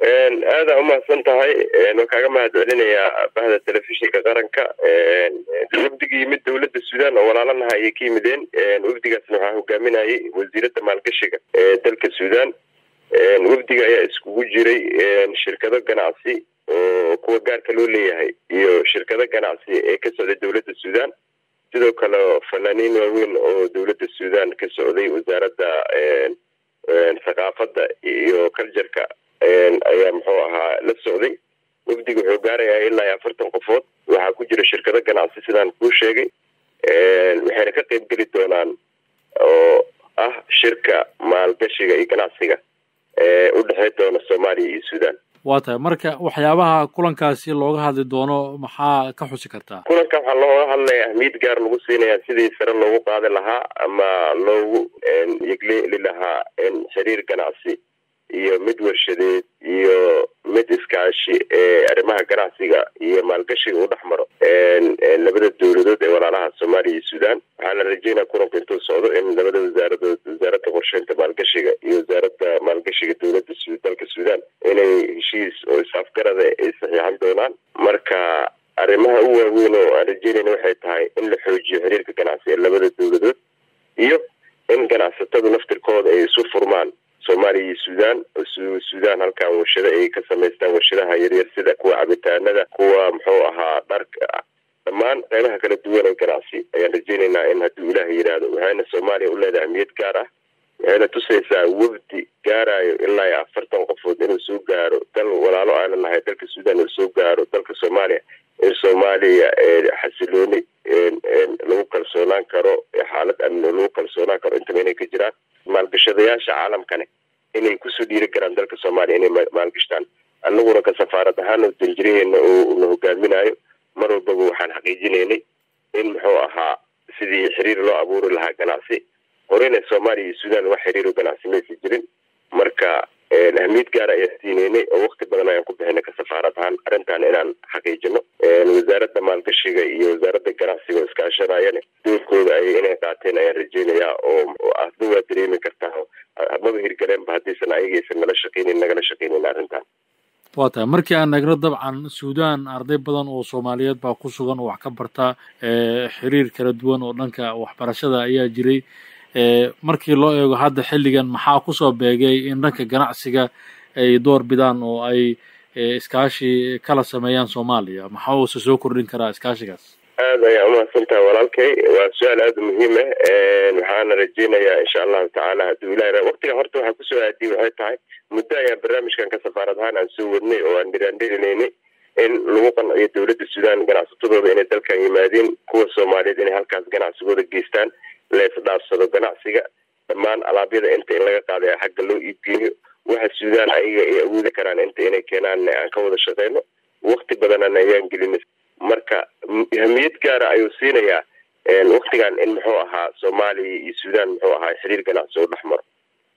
aada umahadsan tahay waan kaaga mahad celinayaa bahda telefishinka qaranka wafdiga yimid dowladda suudaan oo walaalanaha ayay ka yimideen wafdigaasna waxaa hogaaminayay wasiiradda maalgashiga ee dalka suudaan wafdiga ayaa iskugu jiray shirkado ganacsi oo kuwa gaarka loo leeyahay iyo shirkado ganacsi ee ka socday dowladda suudaan sidoo kale fanaaniin waaweyn oo dowladda suudaan ka socday wasaaradda thaqaafadda iyo culturka ayaa muxuu ahaa la socday wafdiga wuxuu gaarayaa ilaa iyo afartan qofood waxaa ku jira shirkado ganacsi sidaan kuu sheegay waxayna ka qeyb geli doonaan oo ah shirka maalgashiga iyo ganacsiga ee u dhexey doona soomaaliya iyo suudaan waa tahay marka waxyaabaha kulankaasi looga hadli doono maxaa ka xusi kartaa kulanka waxaa looga hadlaya ahmiyad gaar lagu siinaya sidii sare loogu qaadi lahaa ama loogu yegleeli lahaa xiriir ganacsi iyo mid warshadeed iyo mid iskaashi ee arrimaha ganacsiga iyo maalgashiga u dhex maro labada dowladood ee walaalaha soomaaliya iyo suudaan waxaa la rajeynaya kulanka intuu socdo in labada wasaaradood wasaaradda qorsheynta maalgashiga iyo wasaaradda maalgashiga dowladda dalka suudaan inay heshiis oo is-afgarada ay saxiixan doonaan marka arrimaha u waaweyn oo aan rajeynayna waxay tahay in la xoojiyo xiriirka ganacsi ee labada dowladood iyo in ganacsatadu naftirkooda ay isu furmaan soomaaliya iyo suudaan suudaan halkan warshado ay ka samaystaan warshadaha yaryar sida kuwa cabitaanada kuwa muxuu ahaa dharka dhammaan qeybaha kala duwan ee ganacsi ayaan rajeynaynaa in hadduu ilaaha yidhaahdo waxayna soomaaliya u leedahay ahmiyad gaar ah waxayna tusaysaa wafdi gaarayo ilaa iyo afartan qofood inuu soo gaaro dal walaalo aana nahay dalka suudaan inuu soo gaaro dalka soomaaliya in soomaaliya xasilooni lagu kalsoonaan karo xaalad amni lagu kalsoonaan karo intaba inay ka jiraan maalgashadayaasha caalamkane inay kusoo dhiiri karaan dalka soomaaliya inay maalgashtaan annaguna ka safaarad ahaan oo danjiraheena oo na hogaaminayo mar walbaba waxaan xaqiijinaynay in muxuu ahaa sidii xiriir loo abuuri lahaa ganacsi horeyna soomaaliya iyo suudaan wax xiriiro ganacsi maysa jirin marka ahmiyad gaara ayaan siinaynay oo wakti badan ayaan ku bixinay ka safaarad ahaan arrintan inaan xaqiijino wasaaradda maalgashiga iyo wasaaradda ganacsiga oo iskaashanayane doorkooda ay inay qaateen ayaan rajeynayaa oo asba waa dareemi kartaa maba hirgaleenba haddaysan ayagaysan nala shaqeynin nagala shaqeynin arrintan waa tahay markii aan eegno dabcan suudaan arday badan oo soomaaliyeed baa ku sugan oo wax ka barta xiriir kala duwan oo dhanka waxbarashada ayaa jiray markii loo eego hadda xilligan maxaa kusoo beegay in dhanka ganacsiga ay door bidaan oo ay iskaashi kala sameeyaan soomaaliya maxaa uuse soo kordhin karaa iskaashigaas aada ayaa umahadsan tahay walaalkay waa su-aal aada muhiim ah waxaana rajeynayaa insha allahu tacaala hadduu ilahi waktigan horta waxaa kusoo aadiyay waxay tahay muddo ayaan barnaamijkan ka safaarad ahaan aan soo wadnay oo aan dhiraandhirinaynay in lagu qanciyo dowladda suudaan ganacsatadooda inay dalkan yimaadeen kuwa soomaaliyeed inay halkaas ganacsigooda geystaan la isdhaafsado ganacsiga dhammaan alaabyada inta in laga qaadaya xagga loo iibgeeyo waxa suudaan ayaga ay awoodi karaan inta inay keenaan aan ka wada shaqeyno wakti badanana ayaan gelinay marka ahmiyad gaara ayuu siinayaa waktigan in muxuu ahaa soomaaliya iyo suudaan muxuu ahaa xiriir ganacsi oo dhex maro